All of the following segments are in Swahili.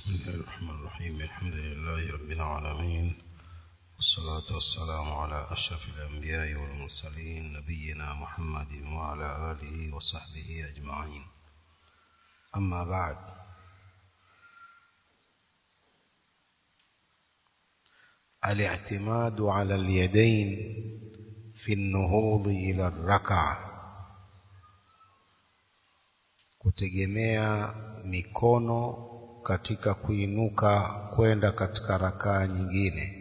بسم الله الرحمن الرحيم الحمد لله رب العالمين والصلاة والسلام على أشرف الأنبياء والمرسلين نبينا محمد وعلى آله وصحبه أجمعين أما بعد الاعتماد على اليدين في النهوض إلى الركعة kutegemea mikono katika kuinuka kwenda katika rakaa nyingine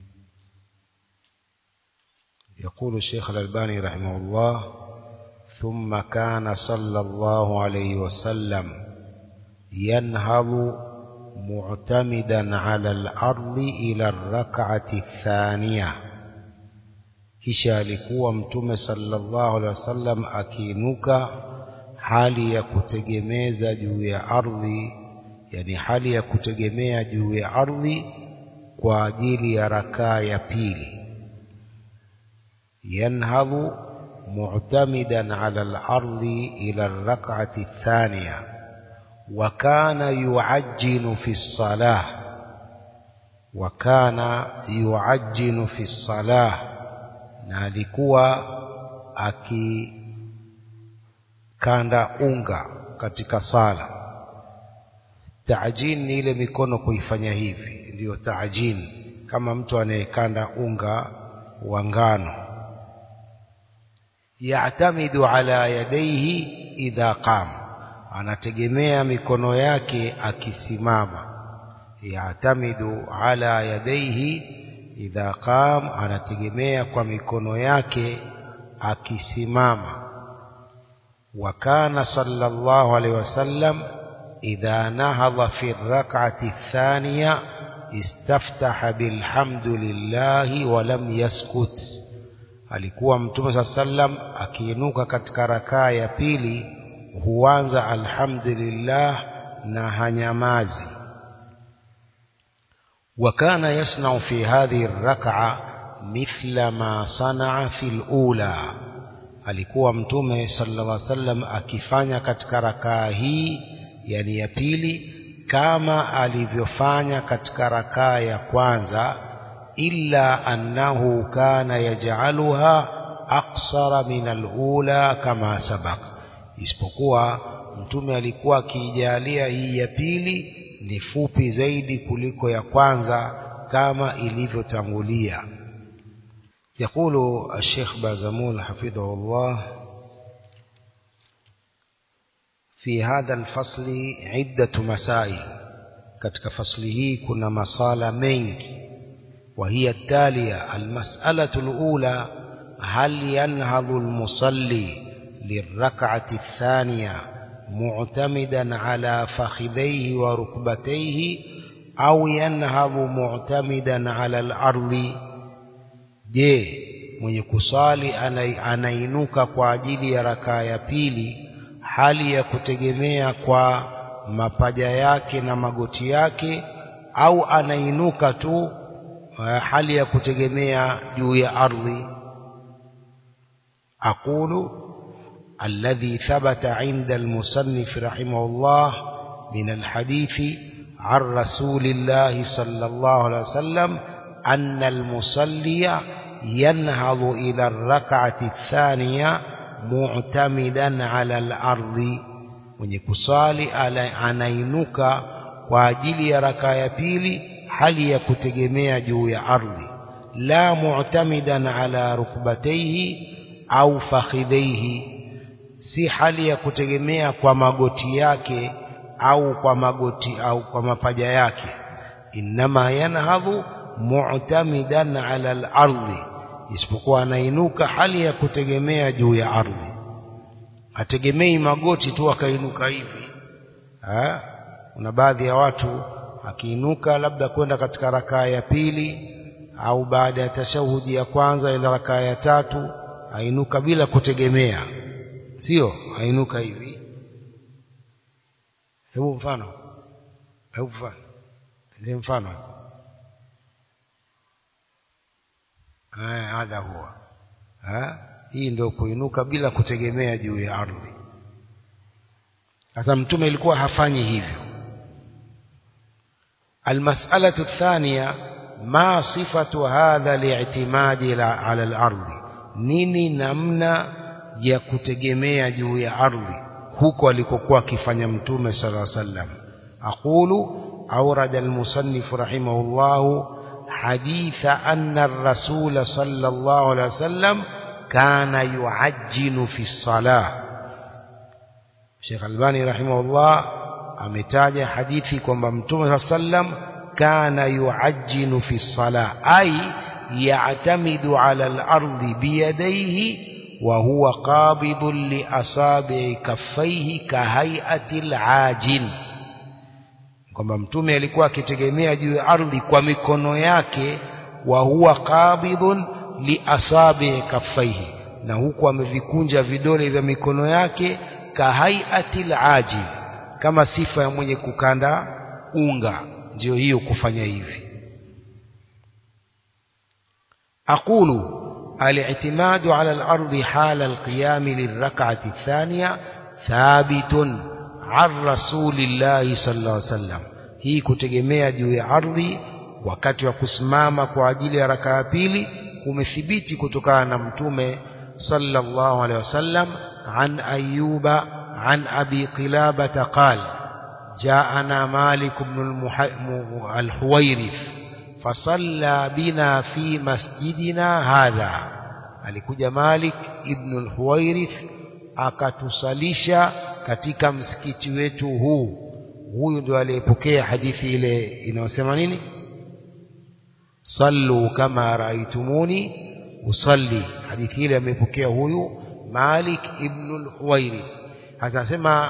يقول الشيخ الألباني رحمه الله ثم كان صلى الله عليه وسلم ينهض معتمدا على الأرض إلى الركعة الثانية kisha alikuwa mtume sallallahu alaihi wasallam akiinuka hali ya kutegemeza juu ya ardhi yani hali ya kutegemea juu ya ardhi kwa ajili ya rakaa ya pili yanhadhu mu'tamidan ala al-ardi ila ar-rak'ati ath-thaniya wa kana yu'ajjinu fi as-salah wa kana yu'ajjinu fi as-salah na alikuwa akikanda unga katika sala taajin ni ile mikono kuifanya hivi ndiyo taajin kama mtu anayekanda unga wa ngano ya'tamidu ala yadayhi idha qam anategemea mikono yake akisimama ya'tamidu ala yadayhi idha qam anategemea kwa mikono yake akisimama wa kana sallallahu alaihi wasallam إذا نهض في الركعة الثانية استفتح بالحمد لله ولم يسكت alikuwa mtume saa sallam akiinuka katika rakaa ya pili huanza alhamdulillah na hanyamazi wa kana yasnau fi hadhihi raka mithla ma sanaa fi lula alikuwa mtume sallallahu alaihi wasallam akifanya katika rakaa hii yani ya pili kama alivyofanya katika rakaa ya kwanza illa annahu kana yaj'aluha aqsara min alula kama sabaq isipokuwa mtume alikuwa akiijalia hii ya pili ni fupi zaidi kuliko ya kwanza kama ilivyotangulia يقول الشيخ بازمول حفظه الله في هذا الفصل عدة مسائل katika fasli hii kuna masala mengi وهي التالية المسألة الأولى هل ينهض المصلي للركعة الثانية معتمدا على فخذيه وركبتيه أو ينهض معتمدا على الأرض je mwenye kusali anainuka kwa ajili ya rakaa ya pili hali ya kutegemea kwa mapaja yake na magoti yake au anainuka tu hali ya kutegemea juu ya ardhi aqulu alladhi thabata inda almusannif rahimahullah min alhadithi عن رسول الله صلى الله عليه وسلم أن المصلي ينهض إلى الركعة الثانية mu'tamidan ala al-ardi mwenye kusali anainuka kwa ajili ya raka ya pili hali ya kutegemea juu ya ardhi la mu'tamidan ala rukbatayhi au fakhidhaihi si hali ya kutegemea kwa magoti yake au kwa magoti au kwa mapaja yake inma yanhadhu mu'tamidan ala al-ardi isipokuwa anainuka hali ya kutegemea juu ya ardhi ategemei magoti tu akainuka hivi ha? kuna baadhi ya watu akiinuka labda kwenda katika rakaa ya pili au baada ya tashahudi ya kwanza ila rakaa ya tatu ainuka bila kutegemea sio ainuka hivi hebu mfano hebu mfano ndio mfano hadha huwa ha? hii ndio kuinuka bila kutegemea juu ya ardhi sasa mtume ilikuwa hafanyi hivyo المسألة الثانية ما صفة هذا الاعتماد على الأرض nini namna ya kutegemea juu ya ardhi huko alikokuwa akifanya mtume sala llaw sallam aqulu awrada almusannif rahimahullah haditha anna ar-rasul sallallahu alayhi wasallam kana yuajjinu fi salah Sheikh Albani rahimahullah ametaja hadithi kwamba mtume sallam kana yuajjinu fi salah ay ya'tamidu ala al-ardi biyadayhi wa huwa qabidun li asabi kaffaihi kahay'ati al-ajin kwamba mtume alikuwa akitegemea juu ya ardhi kwa mikono yake wa huwa qabidun li asabi kaffaihi na huku amevikunja vidole vya mikono yake kahay'ati al-ajin kama sifa ya mwenye kukanda unga ndio hiyo kufanya hivi aqulu الاعتماد على الأرض حال القيام للركعة الثانية ثابت عن رسول الله صلى الله عليه وسلم hii kutegemea juu ya ardhi wakati wa kusimama kwa ajili ya rakaa pili umethibiti kutokana na mtume sallallahu alaihi wasallam an ayuba an abi qilabata qala جاءنا مالك بن الحويرث فصلى بنا في مسجدنا هذا alikuja Malik ibn al-Huwairith akatusalisha katika msikiti wetu huu huyu ndio aliyepokea hadithi ile inayosema nini sallu kama raaitumuni usalli hadithi ile amepokea huyu Malik ibn al-Huwairith anasema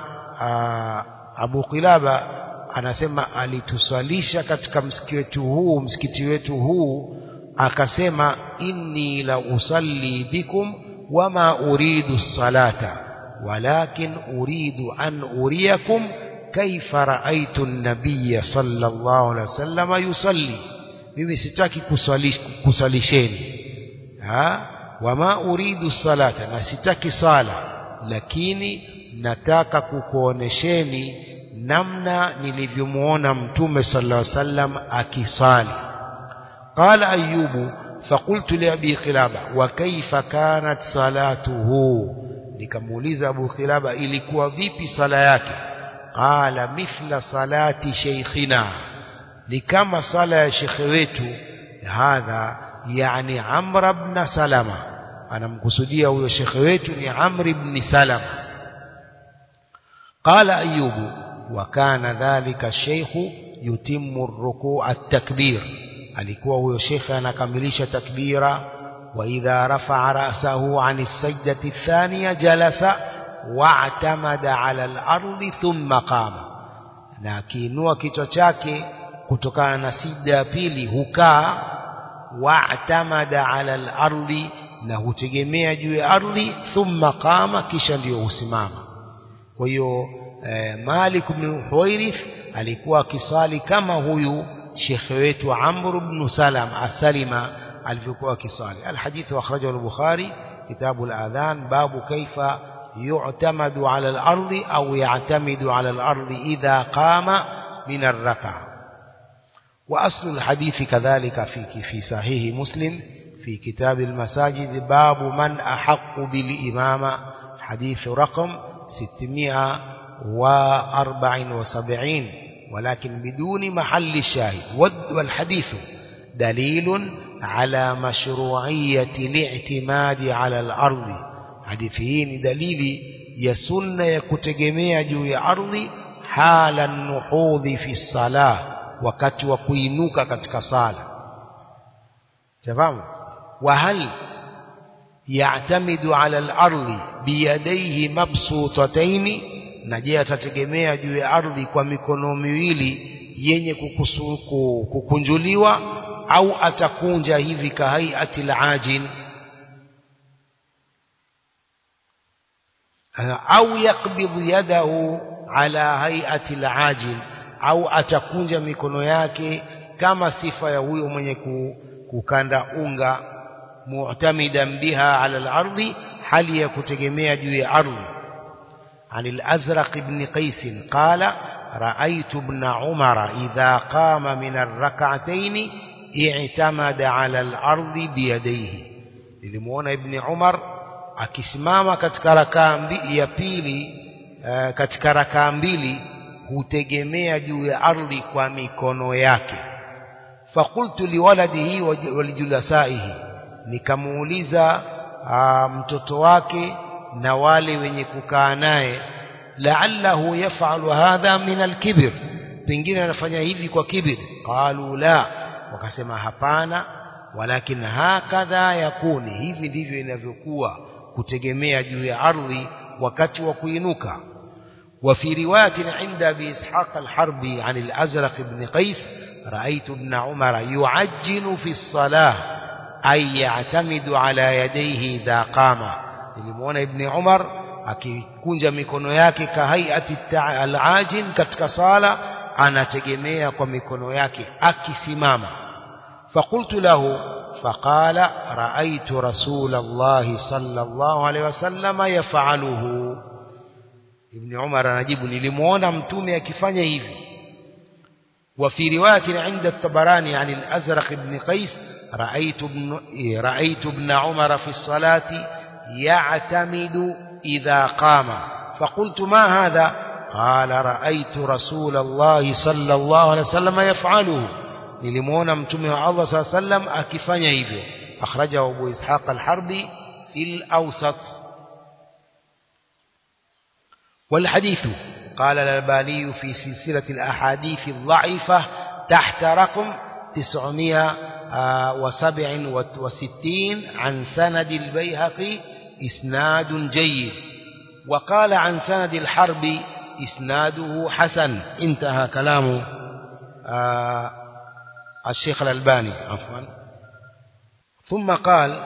Abu Qilaba anasema alitusalisha katika msikiti wetu huu msikiti wetu huu akasema inni la usalli bikum wama uridu salata walakin uridu an uriyakum kaifa raaitu an-nabiy sallallahu alaihi wasallam yusalli mimi sitaki kusalish, kusalisheni ha wama uridu salata na sitaki sala lakini nataka kukuonesheni namna nilivyomuona mtume sallallahu alaihi wasallam akisali qala ayyubu faqultu li abi khilaba wa kaifa kanat salatuhu nikamuuliza abu khilaba ilikuwa vipi sala yake qala mithla salati shaykhina ni kama sala ya shekhe wetu hadha yani amr ibn salama anamkusudia huyo shekhe wetu ni amr ibn salama قال أيوب وكان ذلك الشيخ يتم الركوع التكبير alikuwa huyo shekhe anakamilisha takbira wa idha rafa'a ra'sahu 'an as-sajdati ath-thaniya jalasa wa'tamada 'ala al-ardi thumma qama na akiinua kichwa chake kutokana na sijda ya pili hukaa wa'tamada 'ala al-ardi na hutegemea juu ya ardhi thumma qama kisha ndiyo husimama kwa hiyo eh, Malik ibn Huwairith alikuwa akisali kama huyu shekhe wetu Amr ibn Salam asalima alivyokuwa akisali alhadith akhrajahu al-Bukhari kitabu al-adhan babu kaifa yu'tamadu ala al-ardi au ya'tamidu ala al-ardi idha qama min ar-rak'a وأصل الحديث كذلك في في صحيح مسلم في كتاب المساجد باب من أحق بالإمامة حديث رقم 674 ولكن بدون محل الشاهد والحديث دليل على مشروعية الاعتماد على الأرض حديثين دليل يسن يكتجميع جوي أرض حال النحوذ في الصلاة wakati wa kuinuka katika sala tafahamu wa hal ya'tamidu ala al-ardi biyadayhi mabsutatayn na je atategemea juu ya ardhi kwa mikono miwili yenye kukusuku, kukunjuliwa au atakunja hivi kahaiati al-ajin au yakbidhu yadahu ala hayati al-ajin au atakunja mikono yake kama sifa ya huyo mwenye kukanda unga mu'tamidan biha ala al-ardi hali ya kutegemea juu ya ardhi عن الأزرق بن قيس قال رأيت ابن عمر إذا قام من الركعتين اعتمد على الأرض بيديه nilimuona ibn Umar akisimama katika rakaa ya pili uh, katika rakaa mbili hutegemea juu ya ardhi kwa mikono yake fakultu liwaladihi walijulasaihi nikamuuliza uh, mtoto wake na wale wenye kukaa naye la'allahu yaf'alu hadha min al-kibr pengine anafanya hivi kwa kibir qalu la wakasema hapana walakin hakadha yakuni hivi ndivyo inavyokuwa kutegemea juu ya ardhi wakati wa kuinuka وفي رواية عند أبي إسحاق الحربي عن الأزرق بن قيس رأيت ابن عمر يعجل في الصلاة أي يعتمد على يديه إذا قام لمون ابن عمر akikunja mikono yake kahaiati al-ajin katika sala anategemea kwa mikono yake akisimama faqultu lahu faqala raaitu rasulallahi sallallahu alaihi wasallam yaf'aluhu ibn umar anajibu nilimuona mtume akifanya hivi وفي رواية عند الطبراني عن الأزرق بن قيس رأيت ابن, رأيت ابن عمر في الصلاة يعتمد إذا قام فقلت ما هذا قال رأيت رسول الله صلى الله عليه وسلم يفعله nilimuona mtume wa Allah صلى الله عليه وسلم akifanya hivyo akhrajahu Abu Ishaq al-Harbi fil Awsat والحديث قال الألباني في سلسلة الأحاديث الضعيفة تحت رقم 967 عن سند البيهقي إسناد جيد وقال عن سند الحرب إسناده حسن انتهى كلام آه الشيخ الألباني عفوا ثم قال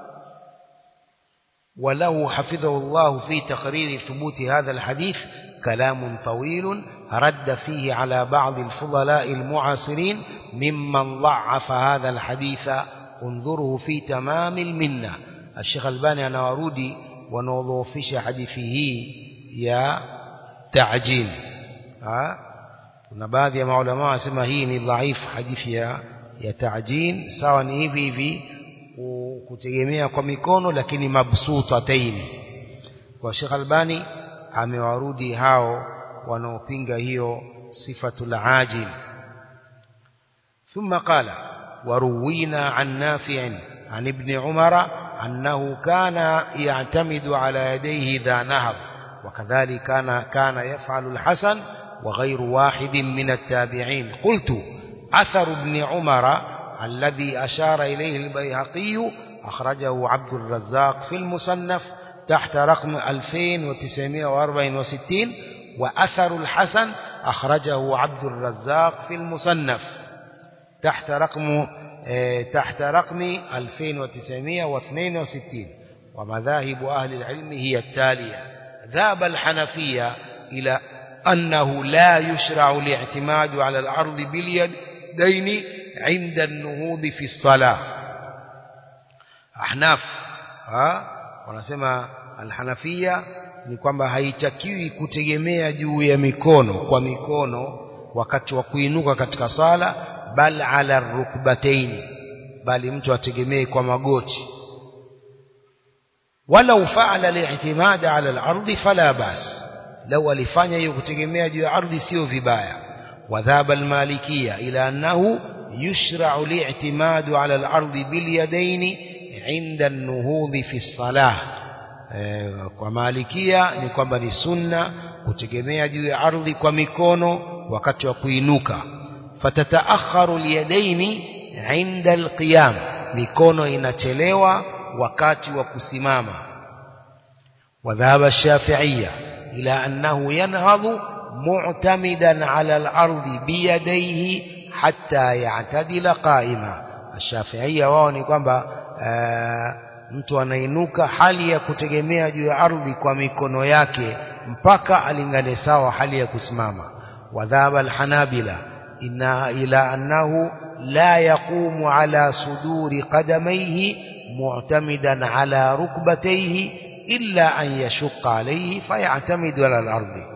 وله حفظه الله في تقرير ثبوت هذا الحديث كلام طويل رد فيه على بعض الفضلاء المعاصرين ممن ضعف هذا الحديث انظره في تمام المنة الشيخ الباني أنا ورودي ونوضوفش حديثه يا تعجين ها kuna baadhi ya maulama wasema hii ni dhaifu hadithi ya ya ta'jin sawa ni hivi hivi kutegemea kwa mikono lakini mabsutataini kwa Sheikh Albani amewarudi hao wanaopinga hiyo sifatul ajil ثم قال وروينا عن نافع عن ابن عمر أنه كان يعتمد على يديه إذا نهض وكذلك كان كان يفعل الحسن وغير واحد من التابعين قلت أثر ابن عمر الذي أشار إليه البيهقي أخرجه عبد الرزاق في المصنف تحت رقم 2964 وأثر الحسن أخرجه عبد الرزاق في المصنف تحت رقم تحت رقم 2962 ومذاهب أهل العلم هي التالية ذهب الحنفية إلى أنه لا يشرع الاعتماد على الأرض باليدين عند النهوض في الصلاة أحناف ها wanasema alhanafia ni kwamba haitakiwi kutegemea juu ya mikono kwa mikono wakati wa kuinuka katika sala bal ala rukbataini bali mtu ategemee kwa magoti walau faala li'timad ala al-ardi fala bas lau alifanya hiyo kutegemea juu ya ardhi sio vibaya wadhaba al-malikia ila annahu yushra'u li'timad ala al-ardi bil yadaini inda an-nuhudhi fi as-salah kwa malikia ni kwamba ni sunna kutegemea juu ya ardhi kwa mikono wakati wa kuinuka fatataakharu al-yadaini inda al-qiyam mikono inachelewa wakati wa kusimama wadhaba ash-shafi'iyya إلى أنه ينهض معتمدا على الأرض بيديه حتى يعتدل قائما الشافعية wao ni kwamba mtu anainuka hali ya kutegemea juu ya ardhi kwa mikono yake mpaka alingane sawa hali ya kusimama wadhaba alhanabila inna ila annahu la yaqumu ala suduri qadamayhi mu'tamidan ala rukbatayhi إلا أن يشق عليه فيعتمد على الأرض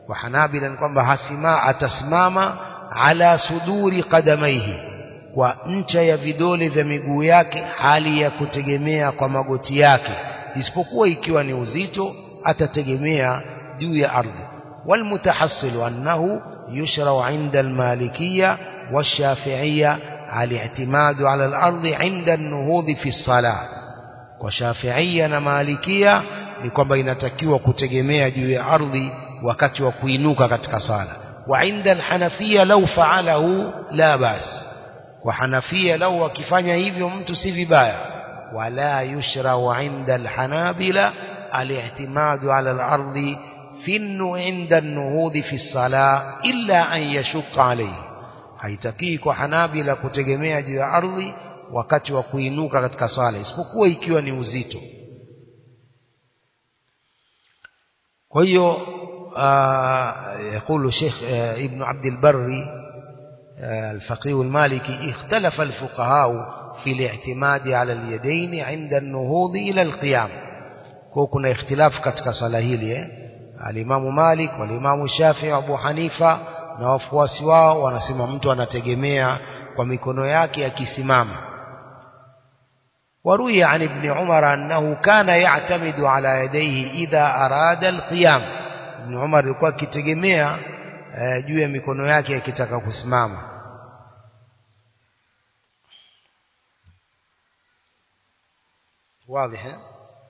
kwa Hanabila ni kwamba hasima atasimama ala suduri qadamaihi kwa ncha ya vidole vya miguu yake hali ya kutegemea kwa magoti yake isipokuwa ikiwa ni uzito atategemea juu ya ardhi والمتحصل أنه يشرع عند المالكية والشافعية الاعتماد على الأرض عند النهوض في الصلاة وشافعية ومالكية ni kwamba inatakiwa kutegemea juu ya ardhi wakati wa kuinuka katika sala wa inda alhanafia lau faalahu la bas kwa hanafia lau wakifanya hivyo mtu si vibaya wala yushrau inda alhanabila الاعتماد على الأرض في عند النهوض في الصلاة إلا أن يشق عليه haitakii kwa hanabila kutegemea juu ya ardhi wakati wa kuinuka katika sala isipokuwa ikiwa ni uzito kwa hiyo يقول الشيخ ابن عبد البر الفقيه المالكي اختلف الفقهاء في الاعتماد على اليدين عند النهوض إلى القيام kwa kuna ikhtilafu katika sala hili eh alimamu Malik walimamu Shafi Abu Hanifa na wafuasi wao wanasema mtu anategemea kwa mikono yake akisimama وروي عن ابن عمر أنه كان يعتمد على يديه إذا أراد القيام ابن عمر alikuwa akitegemea juu ya mikono yake akitaka kusimama واضح eh?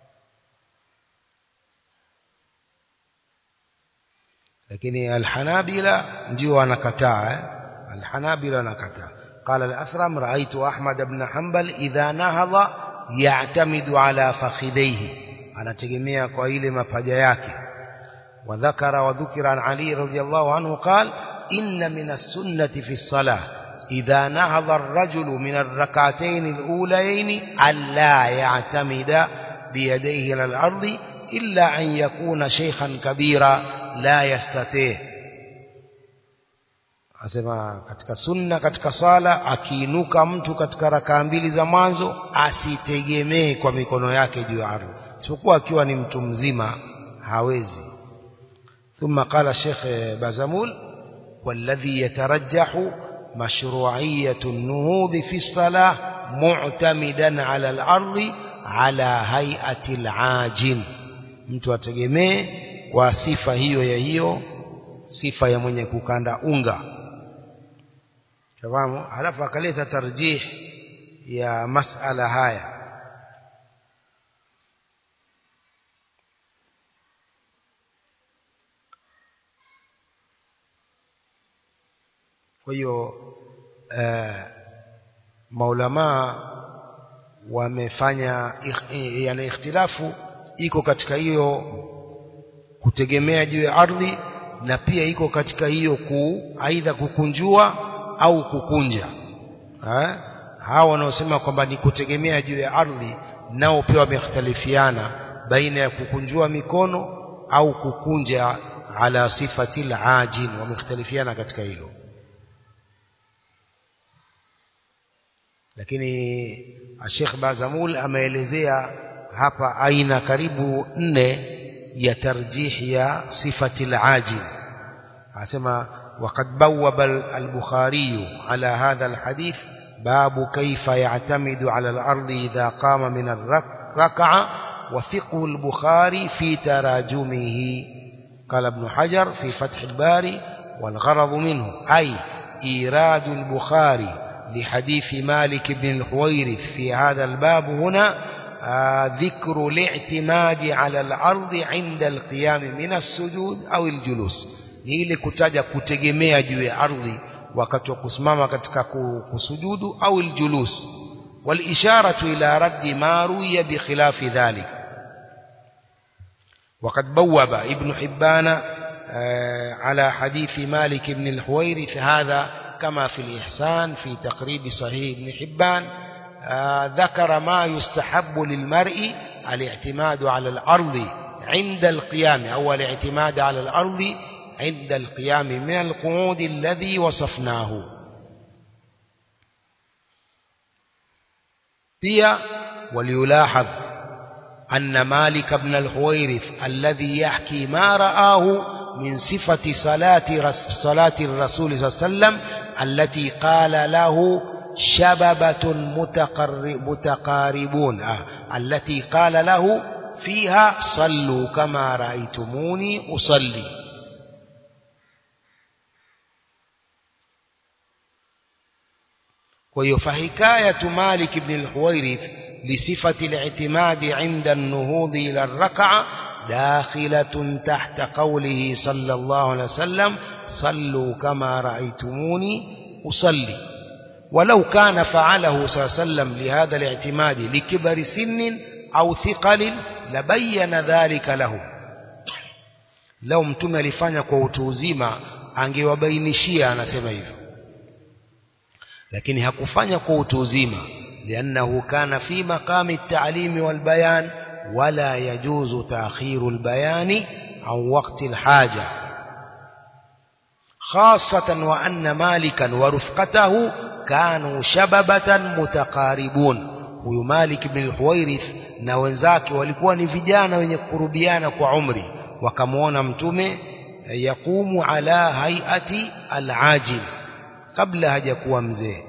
lakini alhanabila ndio wanakataa eh? alhanabila wanakataa قال الأثرم رأيت أحمد بن حنبل إذا نهض يعتمد على فخذيه أنا تجميع قائل مفجا yake وذكر وذكر عن علي رضي الله عنه قال إن من السنة في الصلاة إذا نهض الرجل من الركعتين الأوليين ألا يعتمد بيديه إلى الأرض إلا أن يكون شيخا كبيرا لا يستطيع asema katika sunna katika sala akiinuka mtu katika rakaa mbili za mwanzo asitegemee kwa mikono yake juu ya ardhi isipokuwa akiwa ni mtu mzima hawezi ثم قال الشيخ بازمول والذي يترجح مشروعية النهوض في الصلاة معتمدا على الأرض على هيئة العاجن mtu ategemee kwa sifa hiyo ya hiyo sifa ya mwenye kukanda unga fahamu halafu akaleta tarjih ya masala haya kwa hiyo uh, maulamaa wamefanya yana ikhtilafu iko katika hiyo kutegemea juu ya ardhi na pia iko katika hiyo ku aidha kukunjua au kukunja ha? hawa wanaosema kwamba ni kutegemea juu ya ardhi nao pia wamekhtalifiana baina ya kukunjua mikono au kukunja ala sifati al-ajin wamekhtalifiana katika hilo lakini Sheikh Bazamul ameelezea hapa aina karibu nne ya tarjih ya sifati al-ajin asema وقد بوب البخاري على هذا الحديث باب كيف يعتمد على الأرض إذا قام من الركعة وفقه البخاري في تراجمه قال ابن حجر في فتح الباري والغرض منه أي إيراد البخاري لحديث مالك بن الحويرث في هذا الباب هنا آه ذكر الاعتماد على الأرض عند القيام من السجود أو الجلوس ni ile kutaja kutegemea juu ya ardhi wakati wa kusimama katika kusujudu au aljulus والإشارة إلى رد ما روي بخلاف ذلك وقد بوب ابن حبان على حديث مالك بن الحويرث هذا كما في الإحسان في تقريب صحيح ابن حبان ذكر ما يستحب للمرء الاعتماد على الأرض عند القيام أو الاعتماد على الأرض عند القيام من القعود الذي وصفناه pia وليلاحظ أن مالك بن الحويرث الذي يحكي ما رآه من صفة صلاة رس صلاة الرسول صلى الله عليه وسلم التي قال له شببة متقرب متقاربون آه. التي قال له فيها صلوا كما رأيتموني أصلي ويفحكاية مالك بن الحويرث لصفة الاعتماد عند النهوض إلى الركعة داخلة تحت قوله صلى الله عليه وسلم صلوا كما رأيتموني أصلي ولو كان فعله صلى الله عليه وسلم لهذا الاعتماد لكبر سن أو ثقل لبين ذلك له لو mtume alifanya kwa utu uzima angewabainishia anasema hivyo lakini hakufanya kwa utu uzima لأنه كان في مقام التعليم والبيان ولا يجوز تأخير البيان عن وقت الحاجة خاصة وأن مالكا ورفقته كانوا شببة متقاربون huyu Malik ibn al-Huwairith na wenzake walikuwa ni vijana wenye kurubiana kwa umri wakamwona mtume yaqumu ala hayati al-ajil kabla hajakuwa mzee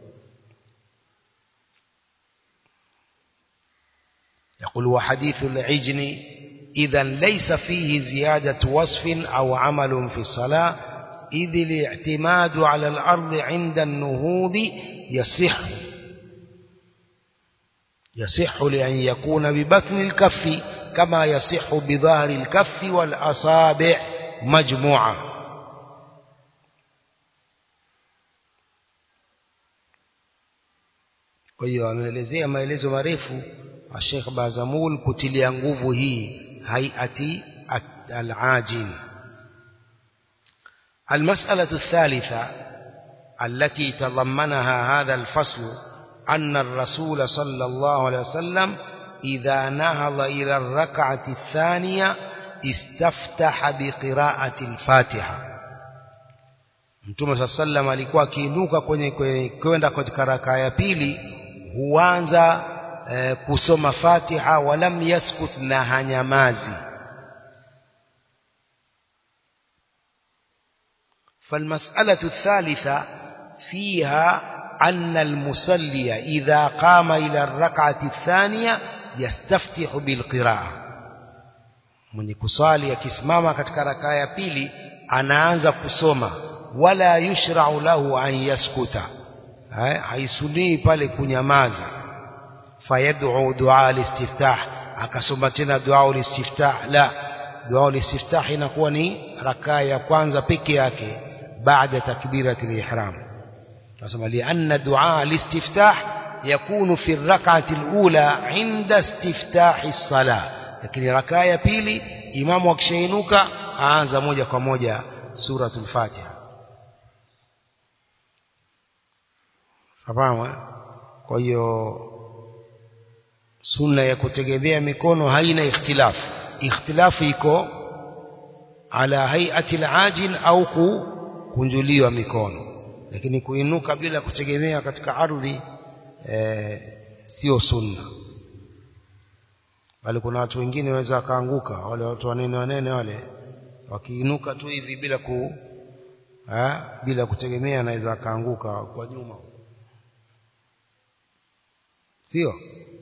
يقول وحديث العجن إذا ليس فيه زيادة وصف أو عمل في الصلاة إذ الاعتماد على الأرض عند النهوض يصح يصح لأن يكون ببطن الكف كما يصح بظهر الكف والأصابع مجموعة kwa hiyo ameelezea maelezo marefu Sheikh Bazamul kutilia nguvu hii hayati al-ajil المسألة الثالثة التي تضمنها هذا الفصل أن الرسول صلى الله عليه وسلم إذا نهض إلى الركعة الثانية استفتح بقراءة الفاتحة Mtume صلى الله عليه وسلم alikuwa akiinuka kwenye kwenda katika rakaa ya pili huanza eh, kusoma Fatiha walam yaskut na hanyamazi فالمسألة الثالثة فيها أن المصلي إذا قام إلى الركعة الثانية يستفتح بالقراءة mwenye kusali akisimama katika rakaa ya pili anaanza kusoma wala yushra'u lahu an yaskuta haisunii pale kunyamaza fayad'u du'a al-istiftah akasoma tena du'a al-istiftah la du'a al-istiftah inakuwa ni rakaa ya kwanza peke yake baada takbirati al-ihram nasema lianna du'a al-istiftah yakunu fi ar-rak'ati al-ula 'inda istiftahi as-salah lakini rakaa ya pili imamu akishainuka aanza moja kwa moja suratul fatiha fahamu kwa hiyo sunna ya kutegemea mikono haina ikhtilafu ikhtilafu iko ala hayati al-ajil au kunjuliwa mikono lakini kuinuka bila kutegemea katika ardhi e, sio sunna bali kuna watu wengine waweza wakaanguka wale watu wanene wanene wale wakiinuka tu hivi bila ku ha, bila kutegemea anaweza akaanguka kwa nyuma sio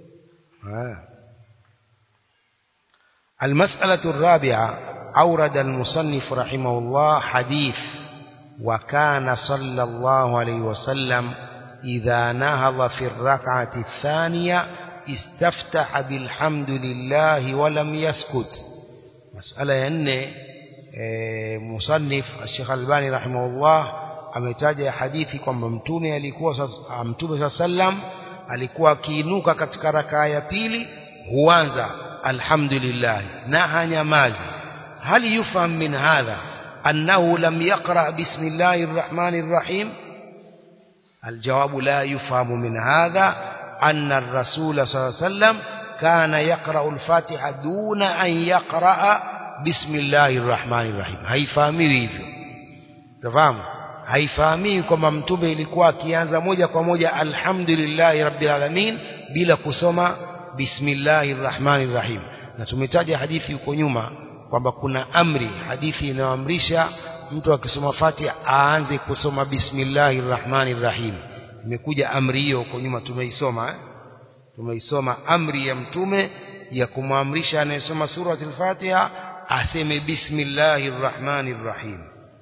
المسألة الرابعة أورد المصنف رحمه الله حديث وكان صلى الله عليه وسلم إذا نهض في الركعة الثانية استفتح بالحمد لله ولم يسكت مسألة أن مصنف الشيخ الباني رحمه الله ametaja hadithi kwamba mtume alikuwa mtume saa sallam alikuwa akiinuka katika rakaa ya pili huanza alhamdulillah na hanyamazi hal yufham min hadha أنه لم يقرأ بسم الله الرحمن الرحيم الجواب لا يفهم من هذا أن الرسول صلى الله عليه وسلم كان يقرأ الفاتحة دون أن يقرأ بسم الله الرحمن الرحيم haifahamiwi hivyo tafahamu haifahamiwi kwamba mtume ilikuwa akianza moja kwa moja alhamdulillahi rabbil alamin bila kusoma bismillahir rahmanir rahim na tumetaja hadithi huko nyuma kwamba kuna amri hadithi inayoamrisha mtu akisoma Fatiha aanze kusoma bismillahir rahmanir rahim imekuja amri hiyo huko nyuma tumeisoma eh? tumeisoma amri ya mtume ya kumwamrisha anayesoma suratul Fatiha aseme bismillahir rahmanir rahim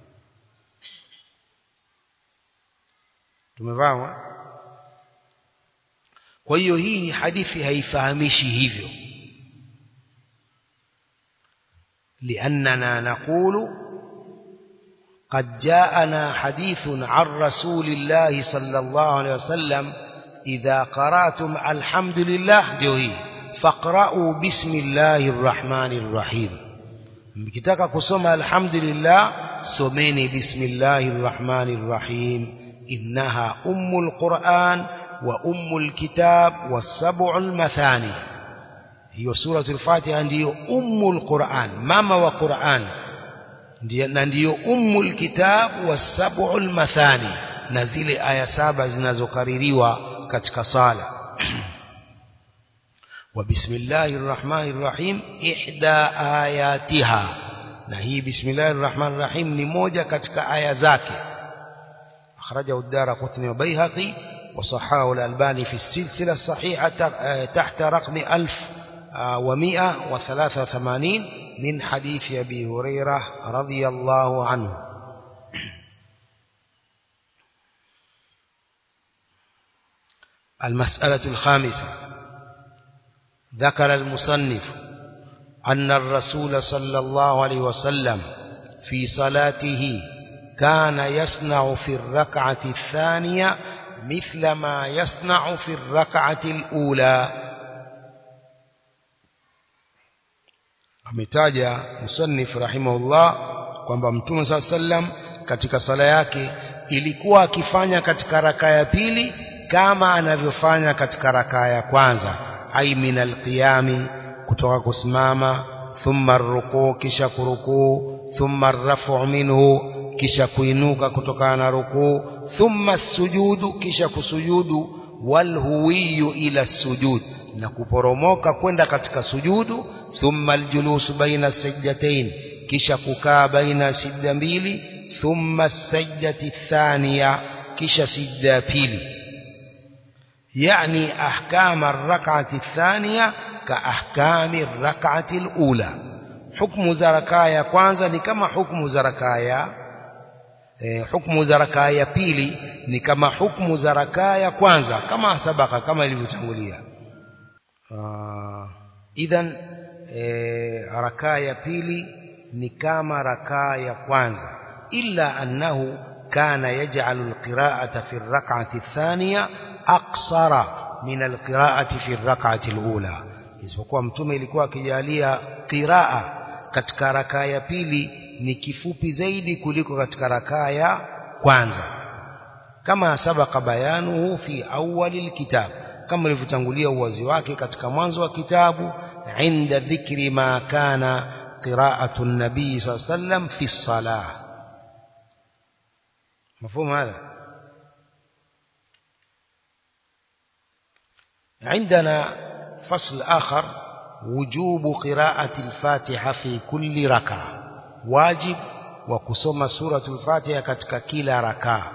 tumefahamu kwa hiyo hii hadithi haifahamishi hivyo لأننا نقول قد جاءنا حديث عن رسول الله صلى الله عليه وسلم إذا قرأتم الحمد لله جوهي فاقرأوا بسم الله الرحمن الرحيم mkitaka kusoma alhamdulillah someni bismillahir rahmanir rahim innaha ummul quran wa ummul kitab was-sab'ul mathani hiyo suratul fatiha ndiyo ummul quran mama wa quran na ndiyo ummul kitab was-sab'ul mathani na zile aya saba zinazokaririwa katika sala وبسم الله الرحمن الرحيم إحدى آياتها نهي بسم الله الرحمن الرحيم نموجة كتك آية ذاك أخرجه الدار قطني وبيهقي وصحاه الألباني في السلسلة الصحيحة تحت رقم ألف ومئة وثلاثة وثمانين من حديث أبي هريرة رضي الله عنه المسألة الخامسة ذكر المصنف أن الرسول صلى الله عليه وسلم في صلاته كان يصنع في الركعة الثانية مثل ما يصنع في الركعة الأولى ametaja musannif rahimahullah kwamba mtume saa sallam katika sala yake ilikuwa akifanya katika rakaa ya pili kama anavyofanya katika rakaa ya kwanza ai min alqiyami kutoka kusimama thumma rukuu kisha kurukuu thumma rafu minhu kisha kuinuka kutokana na rukuu thumma sujudu kisha kusujudu walhuwiyu ila sujud na kuporomoka kwenda katika sujudu thumma aljulusu baina sajdatain kisha kukaa baina sijda mbili thumma sajdati thaniya kisha sijda ya pili يعني أحكام الركعة الثانية كأحكام الركعة الأولى حكم زركايا كwanza ni kama hukumu za rakaya eh, hukumu za rakaya pili ni kama hukumu za rakaya kwanza kama sabaka kama ilivyotangulia uh, idhan eh, rakaya pili ni kama rakaya kwanza illa annahu kana yaj'alu alqira'ata fi ar-rak'ati ath-thaniya aqsara min alqira'ati fi ar-rak'ati al-ula isipokuwa mtume ilikuwa akijalia qiraa katika rakaa ya pili ni kifupi zaidi kuliko katika rakaa ya kwanza kama sabaka bayanuhu fi awwali alkitab kama ilivyotangulia uwazi wake katika mwanzo wa kitabu inda dhikri ma kana qira'atu an-nabii sallallahu alayhi wasallam fi as-salah مفهوم هذا عندنا فصل آخر وجوب قراءة الفاتحة في كل ركعة واجب وكسوم سورة الفاتحة كتك كلا ركعة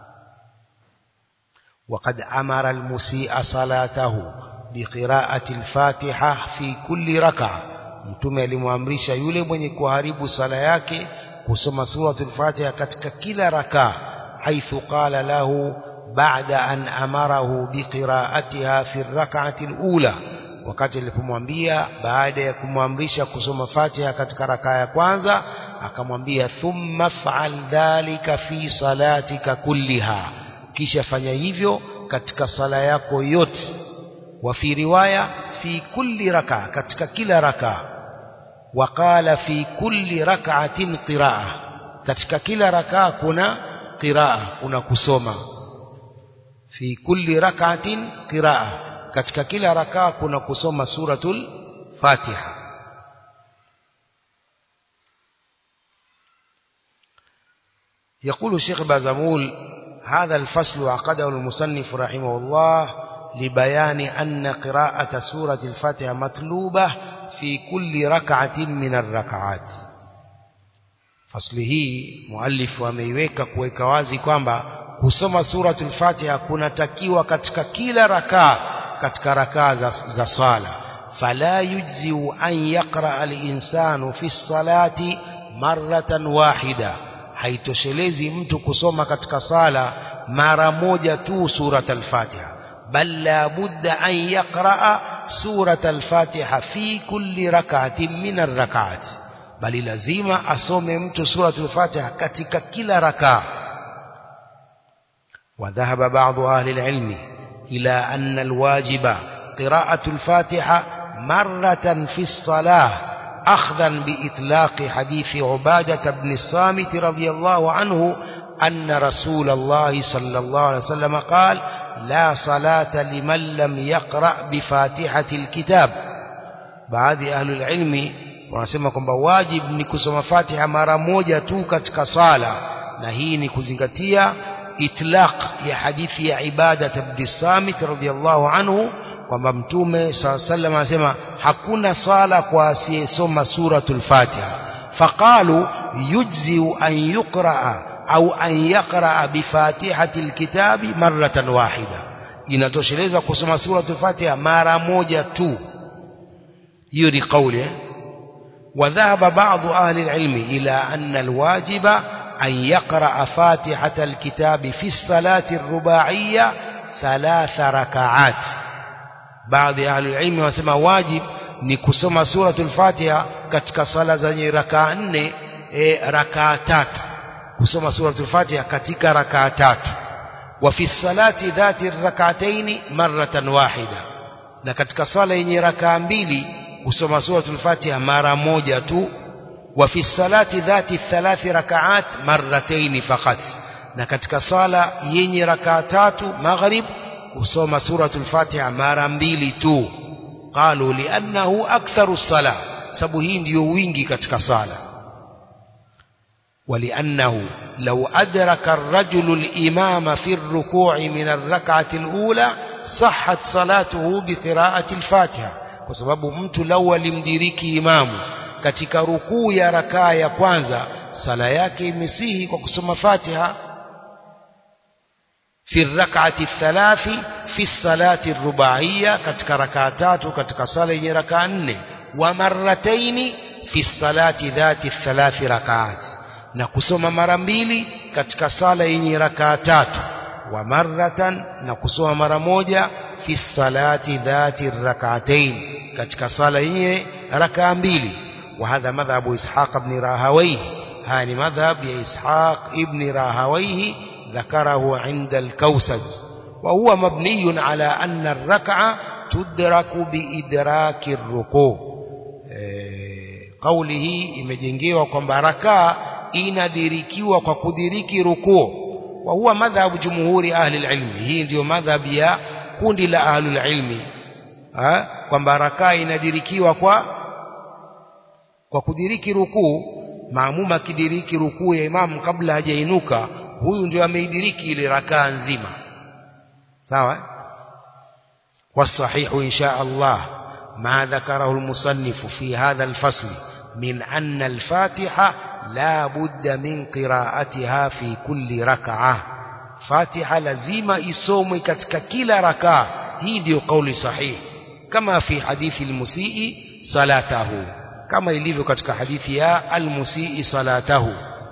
وقد أمر المسيء صلاته بقراءة الفاتحة في كل ركعة mtume alimwamrisha yule mwenye kuharibu sala yake kusoma suratul fatiha katika kila rakaa haithu qala lahu baada an amarahu biqiraatiha fi rak'ati alula wakati alipomwambia baada ya kumwamrisha kusoma fatiha katika rakaa ya kwanza akamwambia thumma fa'al dhalika fi salatika kulliha kisha fanya hivyo katika sala yako yote wa fi riwaya fi kulli rakaa katika kila rakaa وقال في كل ركعة قراءة katika kila rakaa kuna qiraa kuna kusoma fi kulli rak'atin qiraa katika kila rakaa kuna kusoma suratul fatiha يقول الشيخ بازمول هذا الفصل عقده المصنف رحمه الله لبيان أن قراءة سورة الفاتحة مطلوبة في كل ركعة من الركعات fasli hii muallifu ameiweka kuweka wazi kwamba kusoma suratul fatiha kunatakiwa katika kila rakaa katika rakaa za, za sala fala yujziu an yaqra alinsanu fi salati maratan wahida haitoshelezi mtu kusoma katika sala mara moja tu surat al-fatiha bal la budda an yaqra surat al-fatiha fi kulli rak'atin min ar-rak'at bali lazima asome mtu suratul fatiha katika kila rakaa وذهب بعض أهل العلم إلى أن الواجب قراءة الفاتحة مرة في الصلاة أخذا بإطلاق حديث عبادة بن الصامت رضي الله عنه أن رسول الله صلى الله عليه وسلم قال لا صلاة لمن لم يقرأ بفاتحة الكتاب بعض أهل العلم wanasema kwamba wajibu ni kusoma Fatiha mara moja tu katika sala na hii ni kuzingatia itlaq ya hadithi ya ibada ibn Samit radhiyallahu anhu kwamba mtume sallam anasema hakuna sala kwa asiyesoma suratul Fatiha faqalu yujzi an yuqra au an yaqra bi fatihati alkitabi maratan wahida inatosheleza kusoma suratul Fatiha mara moja tu hiyo ni kauli eh? وذهب بعض أهل العلم إلى أن الواجب أن يقرأ فاتحة الكتاب في الصلاة الرباعية ثلاث ركعات بعض أهل العلم وسمى واجب نكسم سورة الفاتحة كتك صلاة زني ركعة نne ركعة تات كسم سورة الفاتحة كتك ركعة تات وفي الصلاة ذات الركعتين مرة واحدة na katika sala yenye rakaa mbili kusoma suratul Fatiha mara moja tu wa fi salati dhati thalathi rakaat marratayn faqat na katika sala yenye rakaa tatu maghrib kusoma suratul Fatiha mara mbili tu qalu li'annahu aktharu sala sababu hii ndiyo wingi katika sala ولأنه لو أدرك الرجل الإمام في الركوع من الركعة الأولى صحت صلاته بقراءة الفاتحة kwa sababu mtu lau alimdiriki imamu katika rukuu ya rakaa ya kwanza sala yake imesihi kwa kusoma Fatiha fi rak'ati thalathi fi salati rubaiya katika rakaa tatu katika sala yenye rakaa nne wa marrataini fi salati dhati thalathi rakaat na kusoma mara mbili katika sala yenye rakaa tatu wa marratan na kusoma mara moja fi salati dhati rak'atayn katika sala yenye rakaa mbili wa hadha madhhabu ishaq ibn rahawayh hani madhhab ya ishaq ibn rahawayh ذكره عند الكوسج وهو مبني على أن الركعة تدرك بإدراك الركوع قوله imejengewa kwamba rakaa inadirikiwa kwa kudiriki rukuu wa huwa madhhabu jumhuri ahli alilmi hii ndio madhhab ya kundi la ahlul ilmi kwamba rakaa inadirikiwa kwa kwa kudiriki rukuu maamuma akidiriki rukuu ya imamu kabla hajainuka huyu ndio ameidiriki ile rakaa nzima sawa والصحيح إن شاء الله ما ذكره المصنف في هذا الفصل من أن الفاتحة لا بد من قراءتها في كل ركعة فاتحة لزيمة إسومي كتك كلا ركعة هي دي قول صحيح كما في حديث المسيء صلاته كما يليف كتك حديث يا المسيء صلاته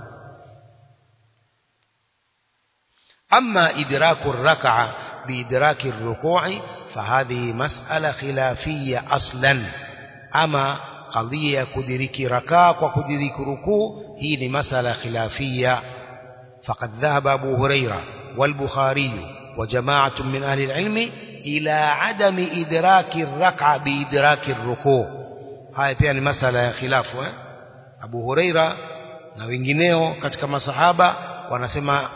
أما إدراك الركعة بإدراك الركوع فهذه مسألة خلافية أصلا أما قضية كدرك ركاء وكدرك ركوع هي مسألة خلافية فقد ذهب أبو هريرة والبخاري وجماعة من أهل العلم إلى عدم إدراك الركعة بإدراك الركوع هاي pia ni masala ya khilafu eh? Abu Huraira na wengineo katika masahaba wanasema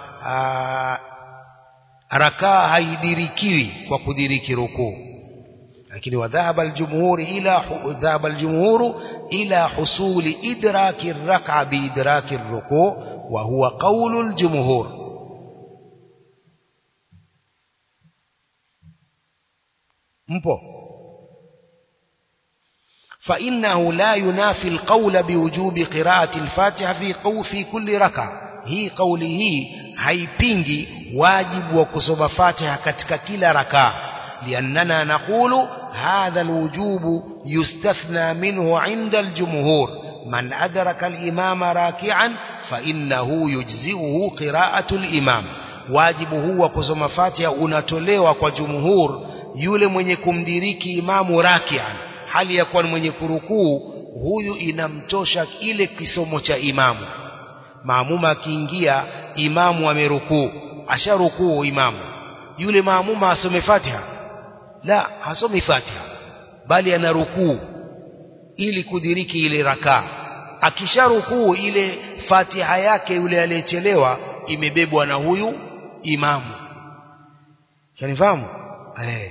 rakaa haidirikiwi kwa kudiriki rukuu lakini wadhahaba aljumhur ila dhahaba aljumhur ila husuli idraki arrak'a biidraki arruku' wa huwa qawlu aljumhur mpo فإنه لا ينافي القول بوجوب قراءة الفاتحة في قو في كل ركعة hii kauli hii haipingi wajibu wa kusoma Fatiha katika kila rakaa liannana naqulu hadha alwujubu yustathna minhu inda aljumhur man adraka alimama raki'an fa innahu yujzi'uhu qira'atu alimam wajibu huu wa kusoma Fatiha unatolewa kwa jumhur yule mwenye kumdiriki imamu raki'an hali ya kuwa mwenye kurukuu huyu inamtosha ile kisomo cha imamu maamuma akiingia imamu amerukuu asharukuu imamu yule maamuma asome Fatiha la hasomi Fatiha bali ana rukuu ili kudiriki ile rakaa akisharukuu ile Fatiha yake yule aliyechelewa imebebwa na huyu imamu shanifahamu eh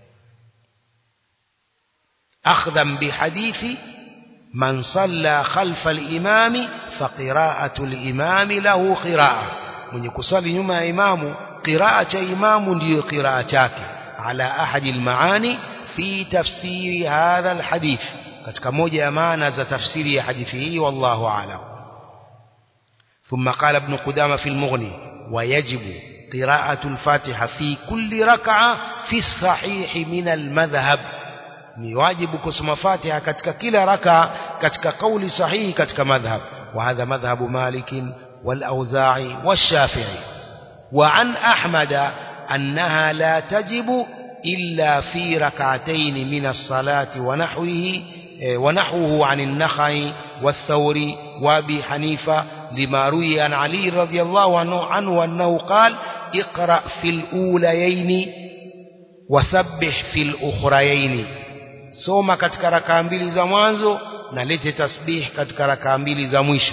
akhdhan bihadithi من صلى خلف الإمام فقراءة الإمام له قراءة من يكسل نما إمام قراءة إمام دي قراءتك على أحد المعاني في تفسير هذا الحديث katika moja ya maana za tafsiri ya hadithi hii wallahu a'lam ثم قال ابن قدامة في المغني ويجب قراءة الفاتحة في كل ركعة في الصحيح من المذهب ni wajibu kusoma Fatiha katika kila raka katika kauli sahihi katika madhhab wa hadha madhhabu Malik wal Auza'i wash-Shafi'i wa an Ahmad annaha la tajibu illa fi rak'atayn min as-salati wa nahwihi wa nahwuhu 'an an-Nakhai والثوري وابي حنيفة لما روي عن علي رضي الله عنه, عنه أنه قال اقرأ في الأوليين وسبح في الأخريين soma katika rakaa mbili za mwanzo na lete tasbih katika rakaa mbili za mwisho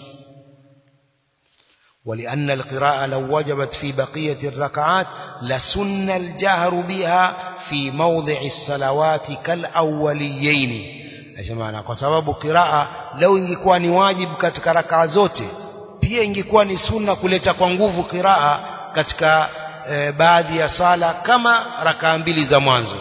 ولأن القراءة لو وجبت في بقية الركعات لسن الجهر بها في موضع الصلوات كالأوليين Nasema kwa sababu qiraa leo ingekuwa ni wajibu katika rakaa zote pia ingekuwa ni sunna kuleta kwa nguvu qiraa katika e, baadhi ya sala kama rakaa mbili za mwanzo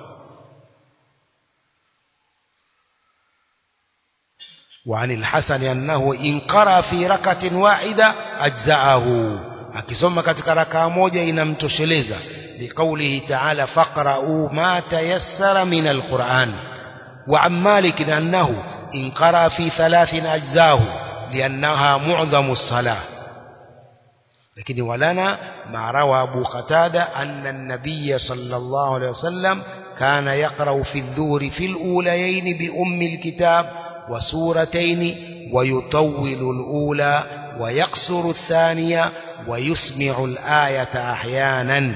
وعن الحسن أنه إن قرأ في ركعة واحدة أجزأه akisoma katika rakaa moja inamtosheleza liqaulihi ta'ala faqra'u ma tayassara min alquran wa an malik annahu in qara fi thalathin ajzahu liannaha mu'dhamu as-salah lakini walana ma rawa abu qatada anna an-nabiy sallallahu alayhi wasallam kana yaqra'u fi adh-dhuhri fi al-ulayayn bi ummi al-kitab وسورتين ويطول الأولى ويقصر الثانية ويسمع الآية أحيانا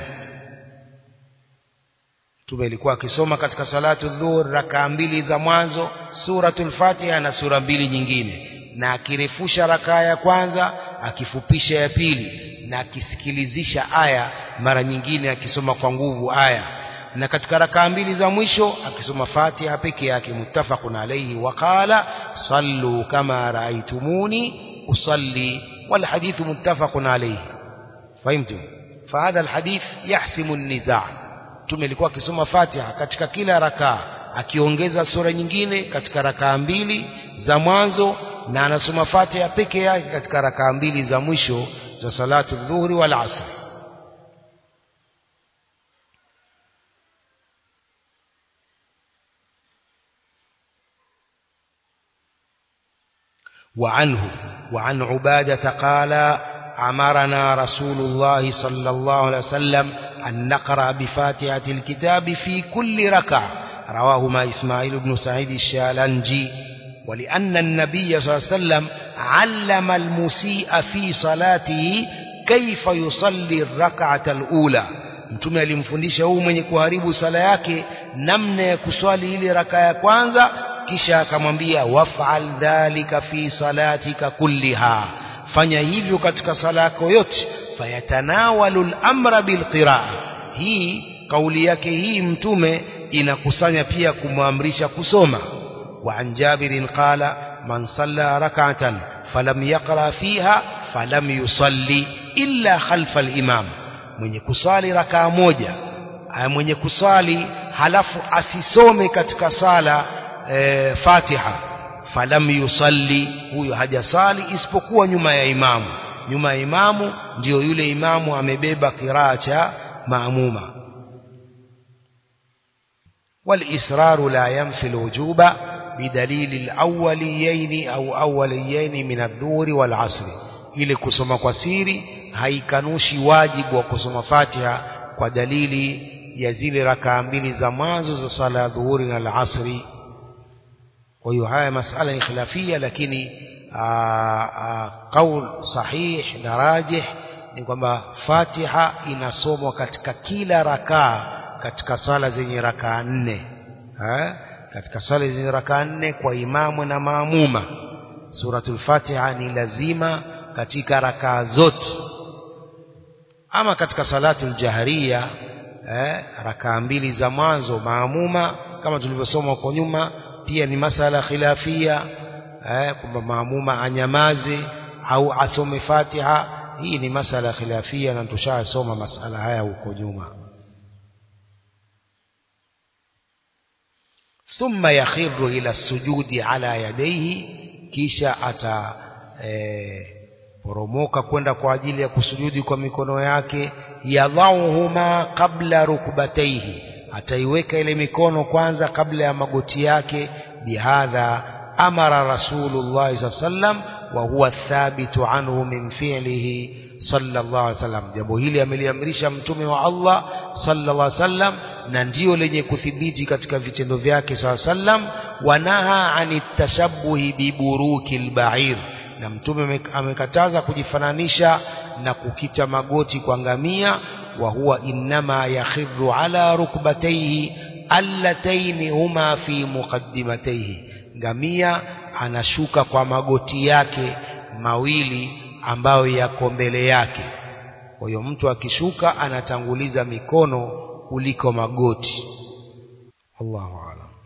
Mtume alikuwa akisoma katika salatu dhuhur rakaa mbili za mwanzo suratul Fatiha na sura mbili nyingine, na akirefusha rakaa ya kwanza, akifupisha ya pili, na akisikilizisha aya mara nyingine, akisoma kwa nguvu aya na katika rakaa mbili za mwisho akisoma Fatiha peke yake muttafaqun alayhi wa qala sallu kama raaitumuni usalli wal hadith muttafaqun alayhi fahimtum fahadha alhadith yahsimu an-nizaa tume alikuwa akisoma Fatiha katika kila rakaa akiongeza sura nyingine katika rakaa mbili za mwanzo na anasoma Fatiha peke yake katika rakaa mbili za mwisho za salatu dhuhri wal asr وعنه وعن عبادة قال أمرنا رسول الله صلى الله عليه وسلم أن نقرأ بفاتحة الكتاب في كل ركعة رواهما إسماعيل بن سعيد الشالنجي ولأن النبي صلى الله عليه وسلم علم المسيء في صلاته كيف يصلي الركعة الأولى mtume alimfundisha huyu mwenye kuharibu sala yake namna ya kuswali ile raka ya kwanza kisha akamwambia waf'al dhalika fi salatika kulliha fanya hivyo katika sala yako yote fayatanawalu al-amra bilqiraa hii kauli yake hii mtume inakusanya pia kumwamrisha kusoma wa an jabirin qala man salla rak'atan falam yaqra fiha falam yusalli illa khalfa al-imam mwenye kusali rakaa moja mwenye kusali halafu asisome katika sala e, Fatiha falam yusalli huyo hajasali isipokuwa nyuma ya imamu nyuma ya imamu ndio yule imamu amebeba kiraa cha maamuma والإصرار لا ينفي الوجوب بدليل الأوليين أو أوليين من الظهر والعصر ili kusoma kwa siri haikanushi wajibu wa kusoma Fatiha kwa dalili ya zile rakaa mbili za mwanzo za sala ya dhuhuri na alasri kwa hiyo haya masala ni khilafia lakini qaul sahih na rajih ni kwamba Fatiha inasomwa katika kila rakaa katika sala zenye rakaa nne ha? katika sala zenye rakaa nne kwa imamu na maamuma suratul Fatiha ni lazima katika rakaa zote ama katika salatul jahriya eh, rakaa mbili za mwanzo maamuma kama tulivyosoma huko nyuma pia ni masala khilafia eh, kwamba maamuma anyamaze au asome Fatiha hii ni masala khilafia na tushasoma masala haya huko nyuma ثم يخر إلى السجود على يديه kisha ata eh, poromoka kwenda kwa ajili ya kusujudi kwa mikono yake yadhauhuma qabla rukbataihi ataiweka ile mikono kwanza kabla ya magoti yake bihadha amara rasulullah sallallahu sallam wa huwa thabitu anhu min fi'lihi sallallahu alaihi wasallam jambo hili ameliamrisha mtume wa Allah sallallahu alaihi wasallam na ndio lenye kuthibiti katika vitendo vyake sallallahu alaihi wasallam wanaha anit tashabbuhi biburuki albair na mtume amekataza kujifananisha na kukita magoti kwa ngamia wa huwa innama yakhiru ala rukbatayhi allataini huma fi muqaddimatayhi ngamia anashuka kwa magoti yake mawili ambayo yako mbele yake kwa hiyo mtu akishuka anatanguliza mikono kuliko magoti Allahu a'lam